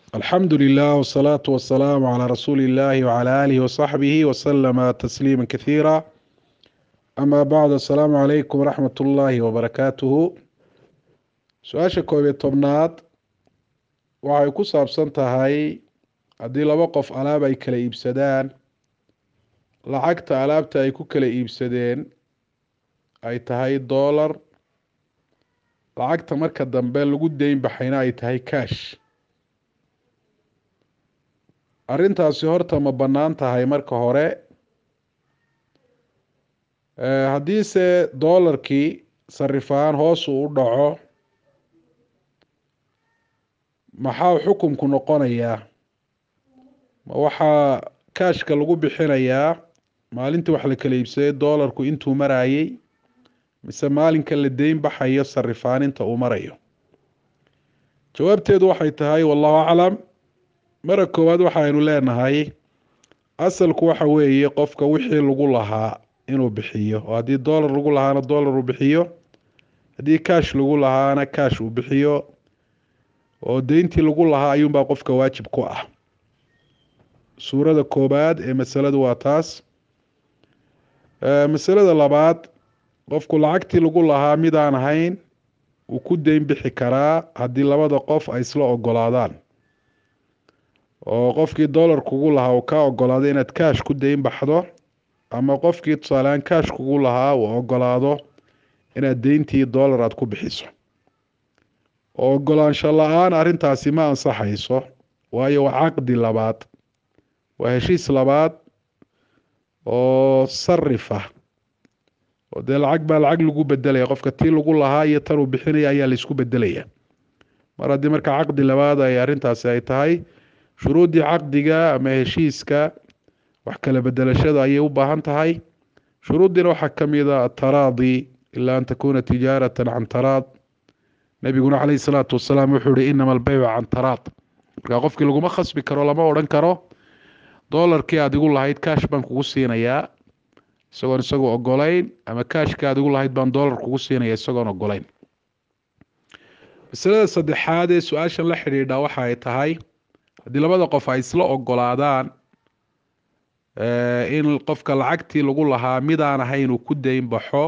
alxamdu lilah wsalaatu wasalaamu calaa rasuuli illahi wcala aalihi wasaxbihi wasalama tasliima kathiira ama bacd asalaamu calaykum waraxmat ullaahi wabarakaatuhu su-aasha koob iyo tobnaad waxay ku saabsan tahay haddii laba qof alaab ay kala iibsadaan lacagta alaabta ay ku kala iibsadeen ay tahay doolar lacagta marka dambe lagu deyn baxayna ay tahay cash arrintaasi horta ma bannaan tahay marka hore haddiise doolarkii sarifaan hoos uu u dhaco maxaa xukunku noqonayaa ma waxaa kaashka lagu bixinayaa maalintii wax la kala iibsaday doolarku intuu marayay mise maalinka la deyn baxayo sarifaaninta uu marayo jawaabteedu waxay tahay wallahu aclam mara koowaad waxaynu leenahay asalku waxa weeye qofka wixii lagu lahaa inuu bixiyo oo haddii doolar lagu lahaana doolar uu bixiyo haddii kaash lagu lahaana kaash uu bixiyo oo deyntii lagu lahaa ayuunbaa qofka waajib ku ah suurada koobaad ee masaladu waa taas masalada labaad qofku lacagtii lagu lahaa midaan ahayn uu ku deyn bixi karaa haddii labada qof ay isla ogolaadaan oo qofkii doolar kugu lahaa uu kaa ogolaado inaad kaash ku deyn baxdo ama qofkii tusaalehaan kaash kugu lahaa uu ogolaado inaad deyntii doolar aada ku bixiso oo ogolaansho la-aan arrintaasi ma ansaxayso waayo waa caqdi labaad waa heshiis labaad oo sarif ah oo dee lacag baa lacag lagu bedelaya qofka tii lagu lahaa iyo tan uu bixinaya ayaa laysku bedelaya mar haddii marka caqdi labaad ay arrintaasi ay tahay shuruuddii caqdiga ama heshiiska wax kala bedelashada ayay u baahan tahay shuruuddiina waxaa ka mid a ataraadi ilaa an takuuna tijaaratan can taraad nabiguna caleyhi salaatu wasalaam wuxuu ihi inama albeycu can taraad marka qofkii laguma khasbi karo lama odhan karo doolarkii aad igu lahayd kaash baan kugu siinayaa isagoon isagu ogolayn ama kaashkii aad igu lahayd baan doolar kugu siinaya isagoon ogolayn masalada saddexaad ee su-aashan la xidhiidha waxa ay tahay haddii labada qof ay isla ogolaadaan in qofka lacagtii lagu lahaa midaan ahayn uu ku deyn baxo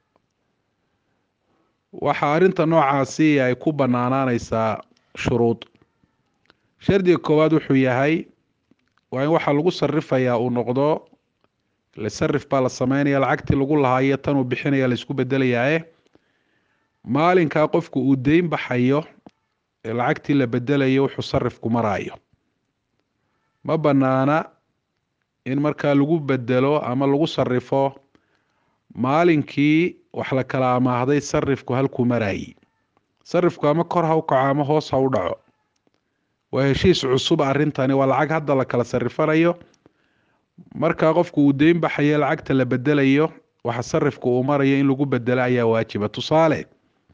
waxaa arrinta noocaasi ay ku bannaanaaneysaa shuruud shardiga koowaad wuxuu yahay waa in waxaa lagu sarifayaa uu noqdo le sarif baa la sameynaya lacagtii lagu lahaa iyo tan uu bixinaya laysku bedelayaae maalinkaa qofku uu deyn baxayo ee lacagtii la bedelayo wuxuu sarifku maraayo ma bannaana in markaa lagu bedelo ama lagu sarifo maalinkii wax la kala amaahday sarifku halkuu marayay sarifku ama kor ha u kaco ama hoos ha u dhaco waa heshiis cusub arrintani waa lacag hadda la kala sarifanayo markaa qofku uu deyn baxayo lacagta la bedelayo waxa sarifku uu marayo in lagu bedelo ayaa waajiba tusaale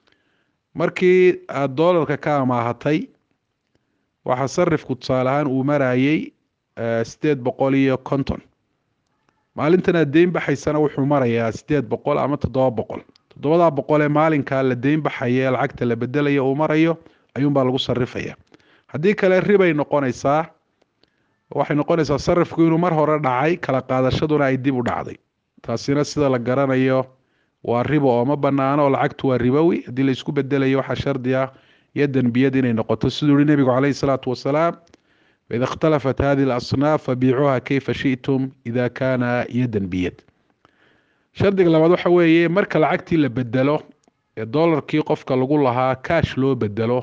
markii aada doolarka ka amaahatay waxaa sarifku tusaale ahaan uu marayay sideed boqol iyo konton maalintan aad deyn baxaysana wuxuu marayaa sideed boqol ama toddoba boqol toddobadaa boqol ee maalinkaa la deyn baxaya ee lacagta la bedelayo uu marayo ayuunbaa lagu sarifaya haddii kale ribay noqonaysaa waxay noqonaysaa sarifku inuu mar hore dhacay kala qaadashaduna ay dib u dhacday taasina sida la garanayo waa ribo oo ma banaano oo lacagtu waa ribowi haddii laysku bedelayo waxaa shardi ah yadan biyad inay noqoto siduu yihi nebigu caleyhi salaatu wasalaam faida ikhtalafat hadihi alasnaaf fabiicuuha kayfa shi'tum ida kaana yadan biyad shardiga labaad waxa weeye marka lacagtii la bedelo ee doolarkii qofka lagu lahaa kaash loo bedelo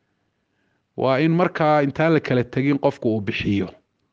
waa in markaa intaan la kala tegin qofku uu bixiyo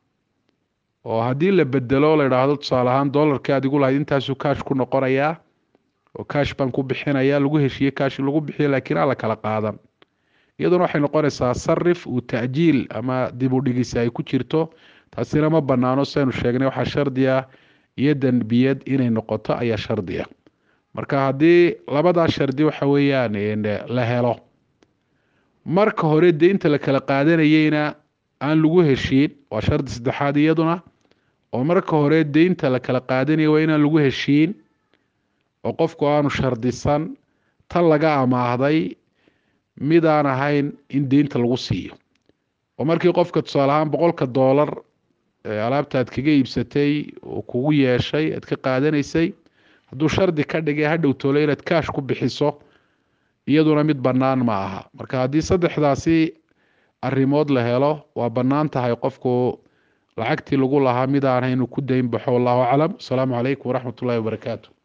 oo haddii la bedelo la idhaahdo tusaale ahaan doolarkii aad igu lahayd intaasuu kaash ku noqonayaa oo kaash baan ku bixinaya lagu heshiiye kaash lagu bixiyo laakiin aan la kala qaadan iyaduna waxay noqonaysaa sarif uu ta'jiil ama dib u dhigisa ay ku jirto taasina ma banaano saynu sheegnay waxaa shardi ah yadan biyad inay noqoto ayaa shardi ah marka haddii labadaa shardi waxa weeyaan la helo marka hore deynta la kala qaadanayeyna aan lagu heshiin waa shardi saddexaad iyaduna oo marka hore deynta la kala qaadanaya waa inaan lagu heshiin oo qofku aanu shardisan tan laga amaahday midaan ahayn in deynta lagu siiyo oo markii qofka tusaale ahaan boqolka doolar alaabta aad kaga iibsatay oo kugu yeeshay aad ka qaadanaysay hadduu shardi ka dhigay hadhow toole inaad kaash ku bixiso iyaduna mid bannaan ma aha marka haddii saddexdaasi arrimood la helo waa bannaan tahay qofku lacagtii lagu lahaa mid aan haynu ku dayn baxo wallahu aclam asalaamu calaykum waraxmat ullahi wabarakaatu